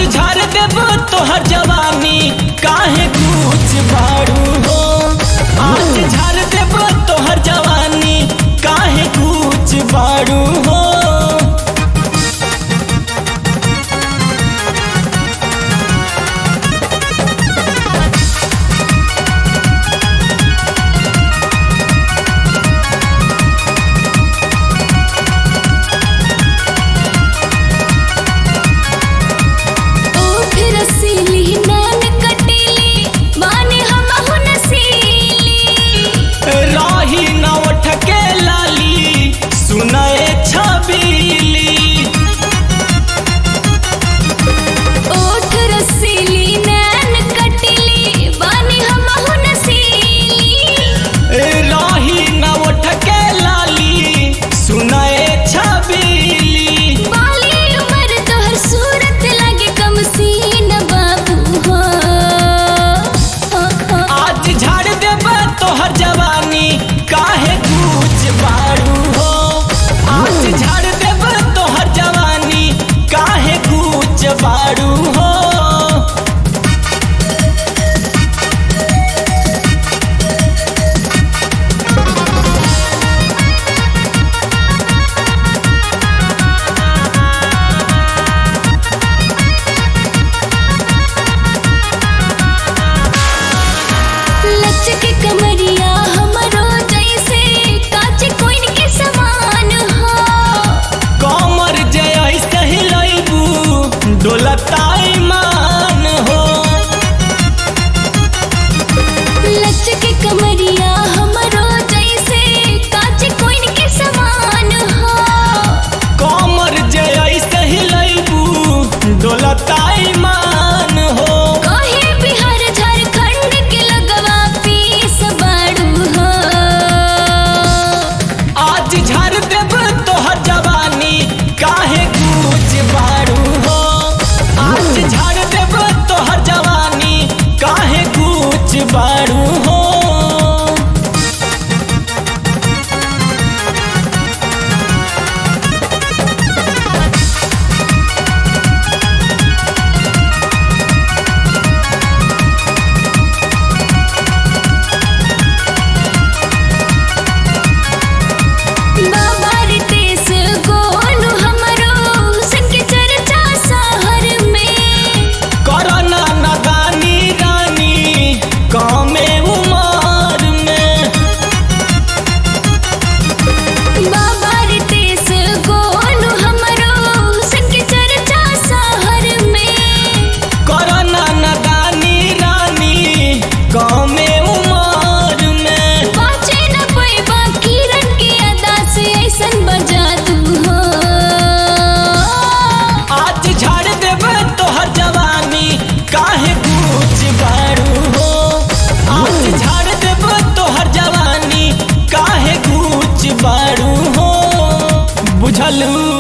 झाड़ देब तोहर जवानी काहे कुछ बारू हो आज झाड़ देब तोहर जवानी काहे कुछ बारू हो ओठ रसीली नैन कटीली माने हमहु नसीली राही न उठ के लाली सुनाए छबीली ओठ रसीली नैन कटीली माने हमहु नसीली राही न उठ के लाली सुनाए छबीली बाली उमर तोहर सूरत लगे कम सीन बाबू हो आज झाड़ देब तोहर जवानी काहे कुछ बारू हो आज झाड़ देब तोहर जवानी काहे कुछ बारू हो लचक कमरिया हमरो जैसे काच कोइन के समान हो कमर जय सही लैबू डोलताई मान हो लचक कमरिया हमरो जैसे काच कोइन के समान हो कमर जय सही लैबू डोलताई मान हो कहे बिहार झारखंड के लगवा पीस बाड़ू हो आज झाड़ देब तोहर जवानी काहे कुछ बारू हो आज झाड़ देब तोहर जवानी काहे कुछ बारू हो बाबा रितेश गोलू हमरो संग चर्चा शहर में करना नदानी रानी कमे उमर में बाबा रितेश गोलू हमरो संग चर्चा शहर में करना नदानी रानी कमे उमर में बाचे न पैबा किरण के अदा से ऐसन बजा तू हो आज झाड़ देब तोहर जवानी काहे कुछ बारू हो आज झाड़ देब तोहर जवानी काहे कुछ बारू हो बुझलू